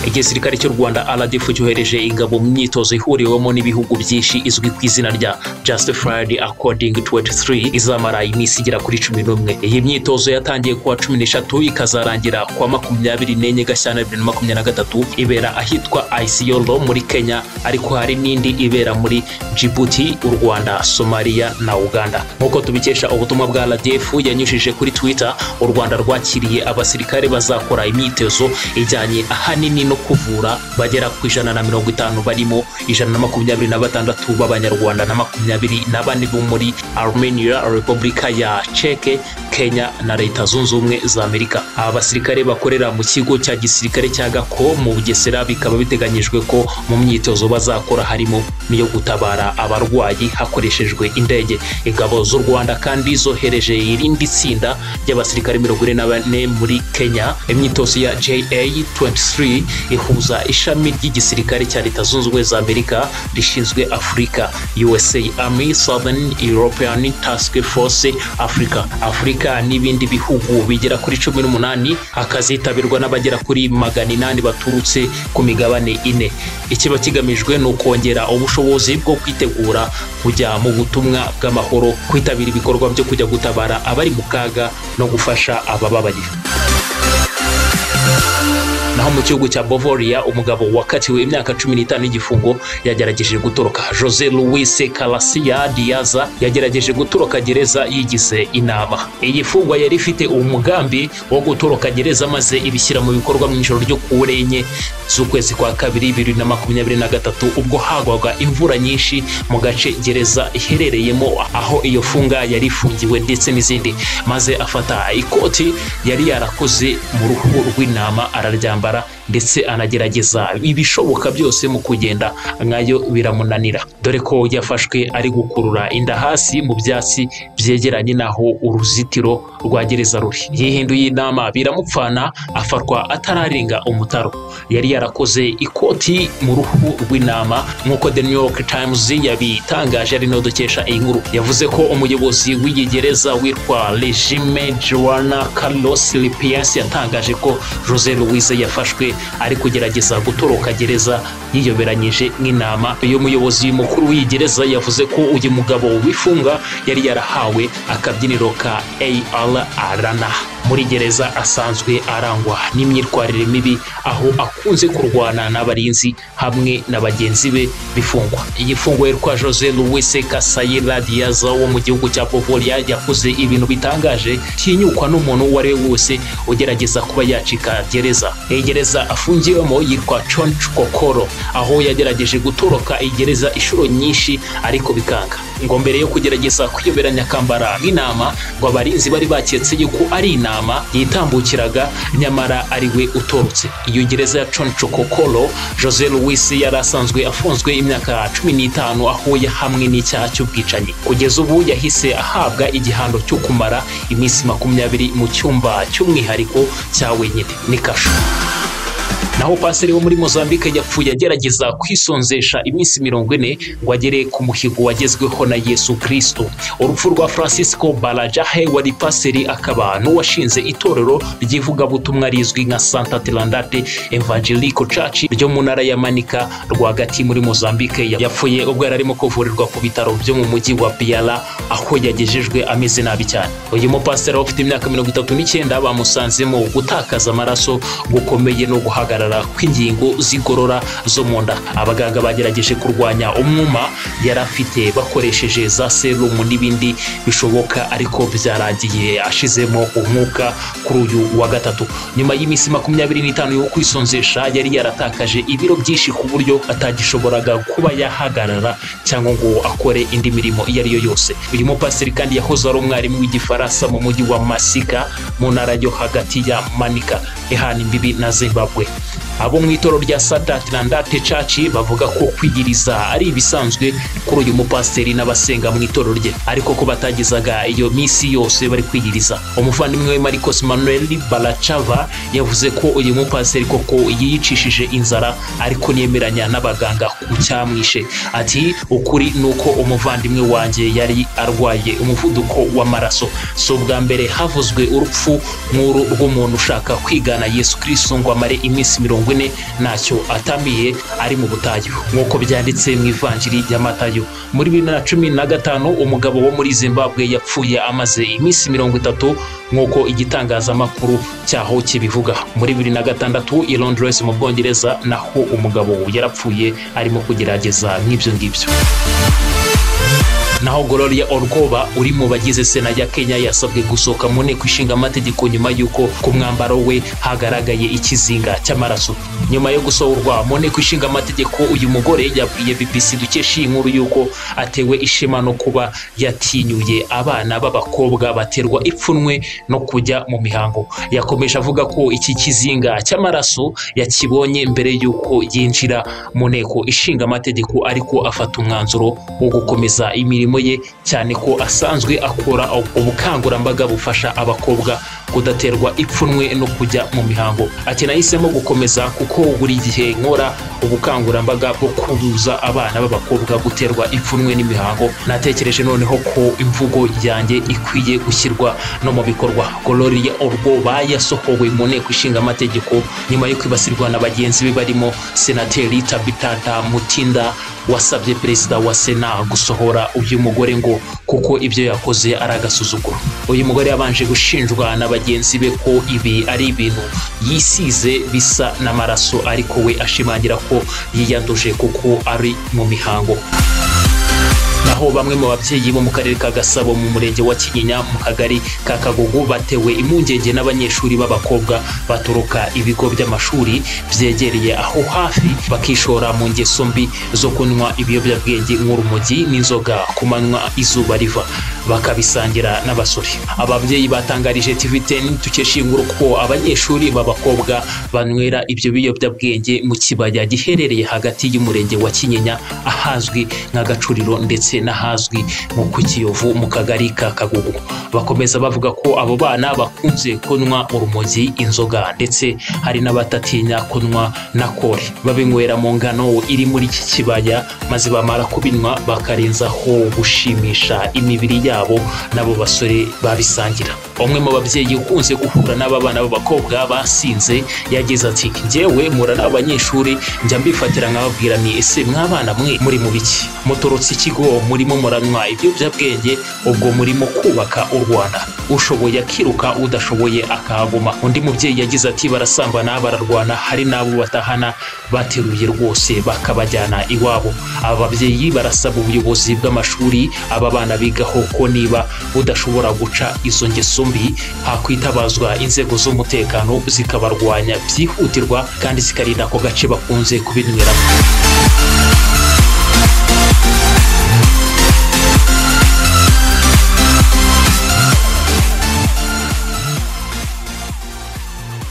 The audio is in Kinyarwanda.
igisirikare cy'u Rwanda RDF cyohereje ingabo mu myitozo ihuriwemo n'ibihugu byinshi izwi ku izina rya Justified According 23 izamara iminsi igera kuri cumi n'umwe iyi myitozo yatangiye kuwa cumi n'eshatu ikazarangira kuwa makumyabiri n'enye Gashyantare bibiri na makumyabiri na gatatu ibera ahitwa Isiolo muri Kenya ariko hari n'indi ibera muri Djibouti u Rwanda Somalia na Uganda nk'uko tubikesha ubutumwa bwa RDF yanyujije kuri Twitter u Rwanda rwakiriye abasirikare bazakora imyitozo ijyanye ahanini no kuvura bagera ku ijana na mirongo itanu barimo ijana na makumyabiri na batandatu b'abanyarwanda na makumyabiri na bane bo muri armenia repubulika ya ceke kenya na leta zunze ubumwe za amerika aba basirikare bakorera mu kigo cya gisirikare cya gako mu bugesera bikaba biteganyijwe ko mu myitozo bazakora harimo n'iyo gutabara abarwayi hakoreshejwe indege ingabo z'u rwanda kandi zohereje irindi tsinda ry'abasirikare mirongo ine na bane muri kenya imyitozo ya ja 23 ihuza ishami ry'igisirikare cya leta zunze ubumwe za amerika rishinzwe afurika usa army southern european task force africa afurika n'ibindi bihugu bigera kuri cumi n'umunani hakazitabirwa n'abagera kuri magana inani baturutse ku migabane ine ikiba kigamijwe ni ukongera ubushobozi bwo kwitegura kujya mu butumwa bw'amahoro kwitabira ibikorwa byo kujya gutabara abari mu kaga no gufasha abababaye naho mu gihugu cya Bavaria umugabo wakatiwe imyaka cumi n'itanu y'igifungo yagerageje gutoroka Jose Luis Calasia Diaza yagerageje gutoroka gereza yigize inama iyi fungwa yari ifite umugambi wo gutoroka gereza maze ibishyira mu bikorwa mu ijoro ryo ku enye z'ukwezi kwa kabiri bibiri na makumyabiri na gatatu ubwo hagwaga imvura nyinshi mu gace gereza iherereyemo aho iyo funga yari ifungiwe ndetse n'izindi maze afata ikoti yari yarakoze mu ruhu rw'intama araryama intambara ndetse anagerageza ibishoboka byose mu kugenda nkayo biramunanira dore ko yafashwe ari gukurura inda hasi mu byatsi byegeranye n'aho uruzitiro rwa gereza ruri yihinduye inama biramupfana afatwa atararenga umutaro yari yarakoze ikoti mu ruhu rw'intama nk'uko the new york times yabitangaje ari dukesha iyi nkuru yavuze ko umuyobozi w'iyi gereza witwa regime joana carlos lipias yatangaje ko jose louise yafashwe ari kugerageza gutoroka gereza yiyoberanyije nk'inama uyu muyobozi mukuru w'iyi gereza yavuze ko uyu mugabo w'ifunga yari yarahawe akabyiniro ka arana muri gereza asanzwe arangwa n'imyitwarire mibi aho akunze kurwana n'abarinzi hamwe na bagenzi be bifungwa iyi fungwa yitwa jose louise kasayira diaza wo mu gihugu cya povoria yakoze ibintu bitangaje tinyukwa n'umuntu uwo ari we wese ugerageza kuba yacika gereza iyi gereza afungiwemo yitwa chonch kokoro aho yagerageje gutoroka igereza inshuro nyinshi ariko bikanga ngo mbere yo kugerageza kwiyoberanya akambara nk'inama ngo abarinzi bari baketse yuko ari inama yitambukiraga nyamara ari we utorotse iyo gereza ya choncho kokoro jose louis yari asanzwe afunzwe imyaka cumi n'itanu aho yahamwe n'icyaha cy'ubwicanyi kugeza ubu yahise ahabwa igihano cyo kumara iminsi makumyabiri mu cyumba cy'umwihariko cya wenyine ni kasho naho paseri wo muri mozambique yapfuye agerageza kwisonzesha iminsi mirongo ine ngo agere ku muhigo wagezweho na yesu kirisito urupfu rwa francisco barajahe wari paseri akaba n'uwashinze itorero ry'ivugabutumwa rizwi nka santa terandate evangelico church ryo mu ntara ya manika rwagati muri mozambique yapfuye ubwo yari arimo kuvurirwa ku bitaro byo mu mujyi wa biara aho yagejejwe ameze nabi cyane uyu mupasiteri ufite imyaka mirongo itatu n'icyenda bamusanzemo gutakaza amaraso gukomeye no guhagarara guhagarara kw'ingingo z'igorora zo mu nda abaganga bagerageje kurwanya umwuma yari afite bakoresheje za serumu n'ibindi bishoboka ariko byarangiye ashizemo umwuka kuri uyu wa gatatu nyuma y'iminsi makumyabiri n'itanu yo kwisonzesha yari yaratakaje ibiro byinshi ku buryo atagishoboraga kuba yahagarara cyangwa ngo akore indi mirimo iyo ariyo yose uyu mupasiteri kandi yahoze ari umwarimu w'igifaransa mu mujyi wa masika mu ntara yo hagati ya manika ihana imbibi na zimbabwe abo mu itoro rya santa terandate caci bavuga ko kwigiriza ari ibisanzwe kuri uyu mupasiteri n'abasenga mu itoro rye ariko ko batagezaga iyo minsi yose bari kwigiriza umuvandimwe we marcos manuel baracava yavuze ko uyu mupasiteri koko yiyicishije inzara ariko ntiyemeranya n'abaganga ku cyamwishe ati ukuri ni uko umuvandimwe wanjye yari arwaye umuvuduko w'amaraso si ubwa mbere havuzwe urupfu nk'uru rw'umuntu ushaka kwigana w'imana yesu kirisito ngo amare iminsi mirongo ine ntacyo atamiye ari mu butayu nk'uko byanditse mu ivanjiri rya matayo muri bibiri na cumi na gatanu umugabo wo muri zimbabwe yapfuye amaze iminsi mirongo itatu nk'uko igitangazamakuru cyaho kibivuga muri bibiri na gatandatu i londres mu bwongereza naho umugabo yarapfuye arimo kugerageza nk'ibyo ngibyo naho Gloria Orgoba uri mu bagize sena ya Kenya yasabwe gusohoka mu nteko ishinga amategeko nyuma y'uko ku mwambaro we hagaragaye ikizinga cy'amaraso nyuma yo gusohorwa mu nteko ishinga amategeko uyu mugore yabwiye BBC dukesha iyi nkuru y'uko atewe ishema no kuba yatinyuye abana b'abakobwa baterwa ipfunwe no kujya mu mihango yakomeje avuga ko iki kizinga cy'amaraso yakibonye mbere y'uko yinjira mu nteko ishinga amategeko ariko afata umwanzuro wo gukomeza imirimo imirimo ye cyane ko asanzwe akora ubukangurambaga bufasha abakobwa kudaterwa ipfunwe no kujya mu mihango ati nahisemo gukomeza kuko buri gihe nkora ubukangurambaga bwo kubuza abana b'abakobwa guterwa ipfunwe n'imihango natekereje noneho ko imvugo yanjye ikwiye gushyirwa no mu bikorwa Gloria Orgoba yasohowe mu nteko ishinga amategeko nyuma yo kwibasirwa na bagenzi be barimo senateri Tabitha Mutinda wasabye perezida wa sena gusohora uyu mugore ngo kuko ibyo yakoze ari agasuzuguro uyu mugore yabanje gushinjwa na bagenzi be ko ibi ari ibintu yisize bisa n'amaraso ariko we ashimangira ko yiyanduje kuko ari mu mihango naho bamwe mu babyeyi bo mu karere ka gasabo mu murenge wa kinyinya mu kagari ka kagugu batewe impungenge n'abanyeshuri b'abakobwa batoroka ibigo by'amashuri byegereye aho hafi bakishora mu ngeso mbi zo kunywa ibiyobyabwenge nk'urumogi n'inzoga ku manywa izuba riva bakabisangira n'abasore ababyeyi batangarije tv 10 dukesha inkuru ko abanyeshuri b'abakobwa banywera ibyo biyobyabwenge mu kibaya giherereye hagati y'umurenge wa kinyinya ahazwi nk'agacuriro ndetse ndetse n'ahazwi nko ku kiyovu mu kagari ka kagugu bakomeza bavuga ko abo bana bakunze kunywa urumogi inzoga ndetse hari n'abatatinya kunywa na kore babinywera mu ngano iri muri iki kibaya maze bamara kubinywa bakarenzaho gushimisha imibiri yabo n'abo basore babisangira umwe mu babyeyi ukunze guhura n'aba bana b'abakobwa basinze yagize ati njyewe mura n'abanyeshuri njya mbifatira nkababwira ni ese mw'abana mwe muri mu biki mutorotse ikigo murimo muranywa ibiyobyabwenge ubwo murimo kubaka u rwanda ushoboye akiruka udashoboye akahaguma undi mubyeyi yagize ati barasambana bararwana hari n'abo batahana bateruye rwose bakabajyana iwabo aba babyeyi barasaba ubuyobozi bw'amashuri aba bana bigaho ko niba budashobora guca izo ngeso mbi hakwitabazwa inzego z'umutekano zikabarwanya byihutirwa kandi zikarinda ako gace bakunze kubinywera